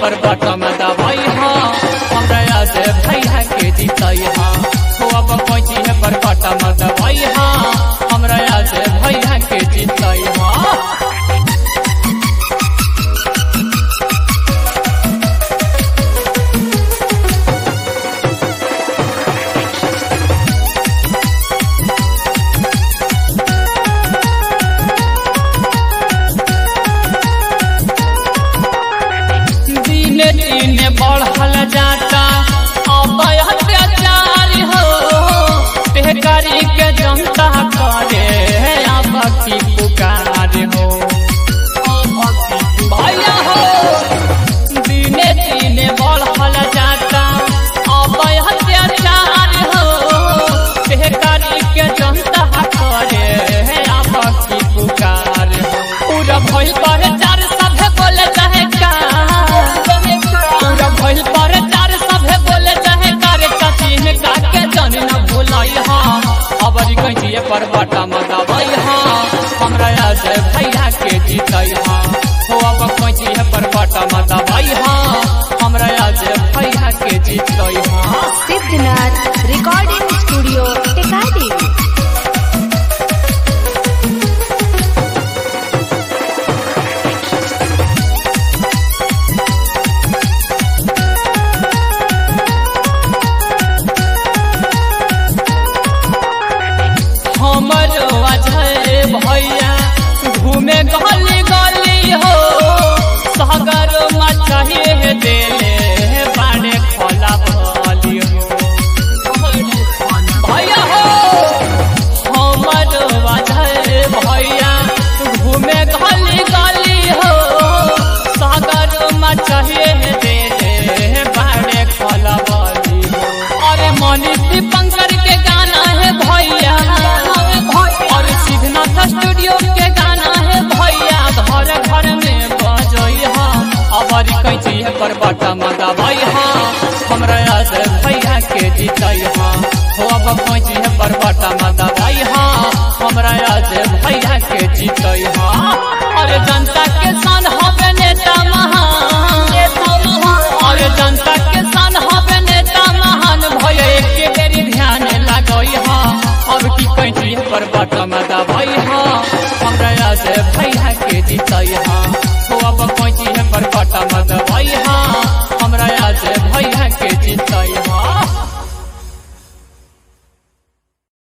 पर बटम दबाई हाँ हमरा याद भैया के जीतई हाँ हो अब कैची है पर बटम दबाई हाँ हमरा याद भैया के जीतई हाँ दिने दिने बढ़ल जाता अब अत्याचार हो बेकारी के जनता करे अब की पुकार हो भैया हो दिने दिने बढ़ल जाता अब अत्याचार हो बेकारी के जनता करे अब की पुकार हो पूरा भइल पर चार सभे बोले चाहे का पूरा भइल पर चार सभे बोले चाहे करे कथी का के जन न भुलाई हाँ अबरी कहिए पर बटा मगावई हाँ हमरा याद भैया के जीतई हाँ हो अब कहिए पर बटा मगावई हाँ हमरा याद भैया के जीतई हाँ सिद्धनाथ रिकॉर्डिंग स्टूडियो टेकाडी हमर अजय भैया घूमे गली गली हो सागर मचाहे देले बाड़े खोला भली हो भैया हो हमर अजय भैया घूमे गली गली हो सागर मचाहे देले बाड़े खोला भली हो अरे मनीष दीपंकर के गाना है भैया और सिद्धनाथ स्टूडियो के गाना है भैया घर घर में बजई हाँ अबरी कैची है पर बटा मगावई